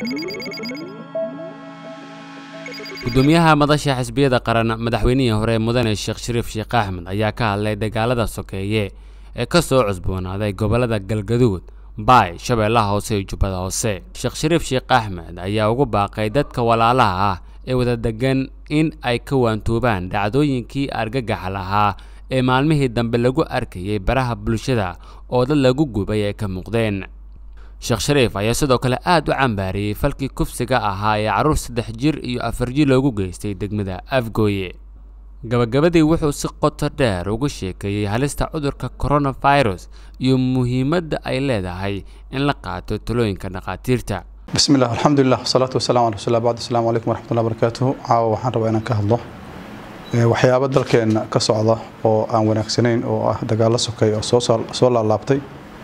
gudoomiyaha madasha xisbiyada qaran madaxweynihii hore mudane sheekh shariif sheekh axmed ayaa ka hadlay dagaalada sokeeye ee ka soo cusboonaaday gobolada galgaduud baay shabeellaha hoose iyo jubbada hoose sheekh shariif sheekh axmed ayaa ugu baaqay dadka walaalaha ah ee wada degan in ay ka waantoobaan dhacdooyinkii argagaxa lahaa ee maalmihii dambe lagu arkayay baraha bulshada oo dad lagu gubay ay ka muuqdeen sheekh shariif ayaa sidoo kale aad u cambaariyey falkii kufsiga ahaa ee carruur saddex jir iyo afar jir loogu geystay degmada afgooye gabagabadii wuxuu si qoto dheer ugu sheekeeyey halista cudurka coronavirus iyo muhiimadda ay leedahay in la qaato talooyinka dhakhaatiirta bismi illah alxamdulilah wasalaatu wasalamu ala rasuulillah bacd asalaamu calaykum waraxmatullahi barakaatuhu caawa waxaan rabaa inaan ka hadlo waxyaabo dalkeenna ka socda oo aan wanaagsanayn oo ah dagaallo sokay oo soo laalaabtay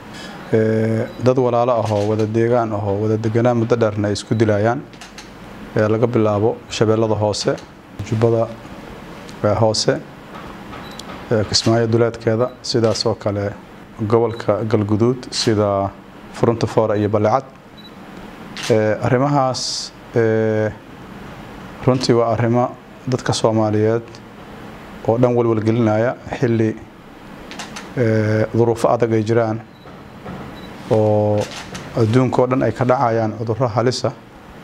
dad walaalo ahoo wada deegaan ahoo wada deganaan muddo dheerna ay isku dilayaan laga bilaabo shabeellada hoose jubbada hoose kismaayo duleedkeeda sidaas oo kale gobolka galguduud sida furunta foora iyo balecad arrimahaas runtii waa arrimo dadka soomaaliyeed oo dhan walwalgelinaya xilli duruufo adag ay jiraan oo adduunka oo dhan ay ka dhacayaan cudurro halisa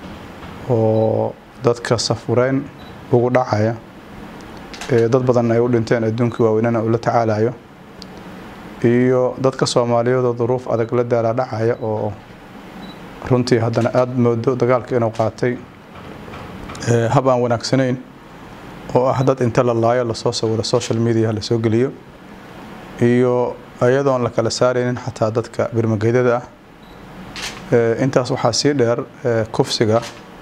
oo dadka safureyn ugu dhacaya dad badan ay u dhinteen adduunkii waaweynana uu la tacaalayo iyo dadka soomaaliyeedoo duruuf adag la daala dhacaya oo runtii haddana aada moodo dagaalka inuu qaatay hab aan wanaagsanayn oo ah dad inta la laayo lasoo sawiro social media lasoo geliyo iyo iyadoon la kala saaraynin xataa dadka birmageydada ah intaas waxaa sii dheer kufsiga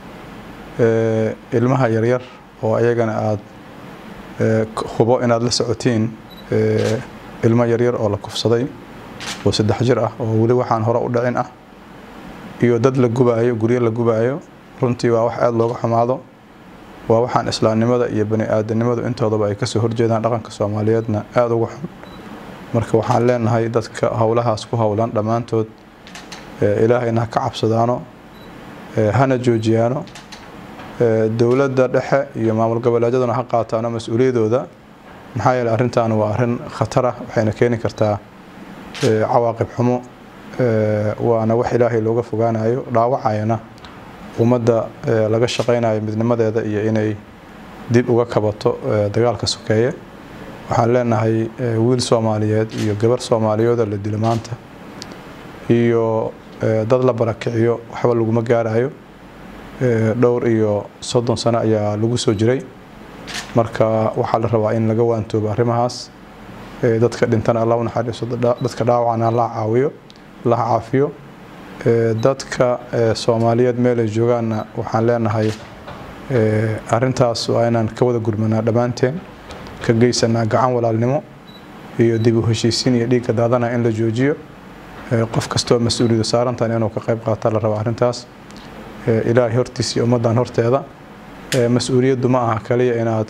ilmaha yaryar oo ayagana aada hubo inaad la socotiin ilmo yaryar oo la kufsaday oo saddex jir ah oo weli waxaan hore u dhicin ah iyo dad la gubaayo guryo la gubaayo runtii waa wax aada looga xumaado waa waxaan islaamnimada iyo bani aadanimadu intoodaba ay kasoo horjeedaan dhaqanka soomaaliyeedna aada uga xun marka waxaan leenahay dadka howlahaas ku howlan dhammaantood ilaahayna ha ka cabsadaano hana joojiyaano dowladda dhexe iyo maamul goboleedyaduna ha qaataano mas-uuliyadooda maxaa yeele arrintan waa arrin khatar ah waxayna keeni kartaa cawaaqib xumo waana wax ilaahay looga fogaanayo dhaawacayana ummadda laga shaqaynayo midnimadeeda iyo inay dib uga kabato dagaalka sokeeye waxaan leenahay wiil soomaaliyeed iyo gabar soomaaliyeedoo la dilo maanta iyo dad la barakiciyo waxba laguma gaarayo dhowr iyo soddon sano ayaa lagu soo jiray marka waxaa la rabaa in laga waantoobo arrimahaas dadka dhintana alla u naxariiso dadka dhaawacana la caawiyo la caafiyo dadka soomaaliyeed meelay joogaanna waxaan leenahay arrintaas waa inaan ka wada gurmanaa dhammaanteen ka geysanaa gacan walaalnimo iyo dib u heshiisiin iyo dhiigga daadana in la joojiyo qof kastoo mas-uuliyadu saarantan inuu ka qayb qaata la raba arrintaas ilaahay hortiisa iyo ummaddan horteeda mas-uuliyaddu ma aha kaliya inaad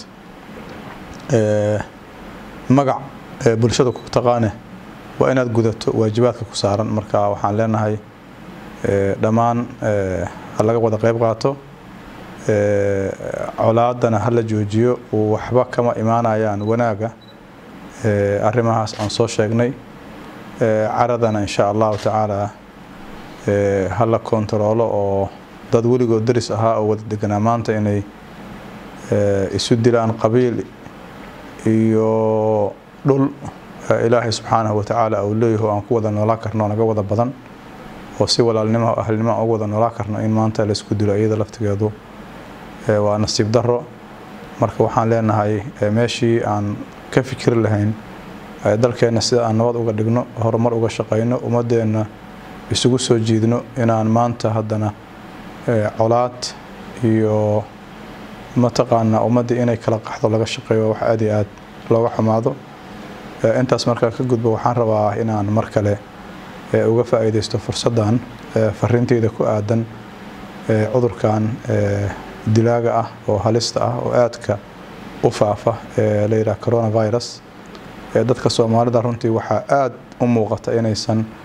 magac bulshada ku taqaane waa inaad gudato waajibaadka ku saaran marka waxaan leenahay dhammaan ha laga wada qayb qaato colaadana hala joojiyo waxba kama imaanayaan wanaaga arrimahaas aan soo sheegnay caradana insha allahu tacaala hala kontaroolo oo dad weligood daris ahaa oo wada deganaa maanta inay isu dilaan qabiil iyo dhul ilaahay subxaanahu watacaala uu leeyaho aan ku wada noolaa karno naga wada badan oo si walaalnimo ahlnimo aan ugu wada noolaa karno in maanta laisku dilo iyada laftigeedu waa nasiib daro marka waxaan leenahay meeshii aan ka fikiri lahayn dalkeenna sida aan nabad uga dhigno horumar uga shaqayno ummadeenna isugu soo jiidno inaan maanta haddana colaad iyo mataqaanaa ummaddii inay kala qaxdo laga shaqeeyo wax aad iyo aad looga xumaado intaas markaa ka gudbo waxaan rabaa inaan mar kale uga faa'iidaysto fursaddan fariinteyda ku aadan cudurkan dilaaga ah oo halista ah oo aadka u faafa ee la yidhaha coronavirus dadka soomaalida runtii waxaa aad u muuqata inaysan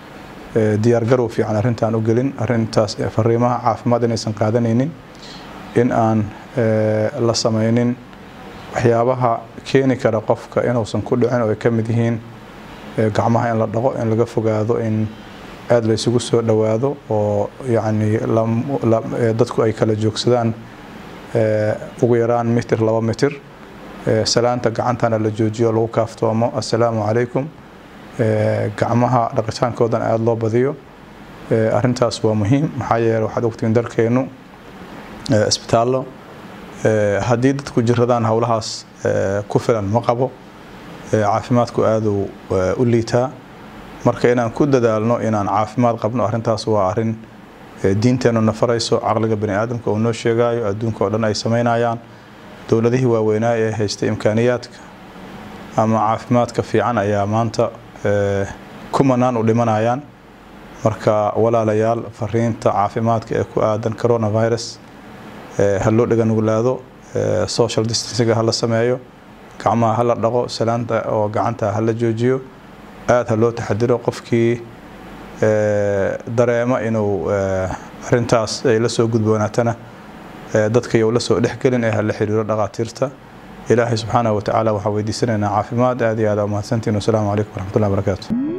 diyaargarow fiican arrintaan u gelin arrintaas fariimaha caafimaad inaysan qaadanaynin in aan la samaynin waxyaabaha keeni kara qofka inuusan ku dhicin oo ay ka mid yihiin gacmaha in la dhaqo in laga fogaado in aada la isugu soo dhowaado oo yacni dadku ay kala joogsadaan ugu yaraan mitir laba mitir salaanta gacantana la joojiyo lagu kaaftoomo assalaamu calaykum gacmaha dhaqitaankoodan aada loo badiyo arrintaas waa muhiim maxaa yeele waxaad ogtiin dalkeenu isbitaallo haddii dadku jiradaan howlahaas ku filan ma qabo caafimaadku aaduu u liitaa marka inaan ku dadaalno inaan caafimaad qabno arrintaas waa arrin diinteennu na farayso caqliga bani aadamka uu noo sheegayo adduunka oo dhan ay samaynayaan dowladihii waaweynaa ee haystay imkaaniyaadka ama caafimaadka fiican ayaa maanta kumanaan u dhimanayaan marka walaalayaal fariinta caafimaadka ee ku aadan coronavirus ha loo dhaganuglaado social distancega ha la sameeyo gacmaha ha la dhaqo salaanta oo gacanta ha la joojiyo aada ha loo taxadiro qofkii dareemo inuu arintaas ay la soo gudboonaatana dadka yow la soo dhexgelin ee ha la xiriiro dhaqaatiirta ilaahay subxaanahu watacaala waxaa weydiisanaynaa caafimaad aada iyo aada umahadsantiin wasalaamu calaykum waraxmatullahi wabarakaatu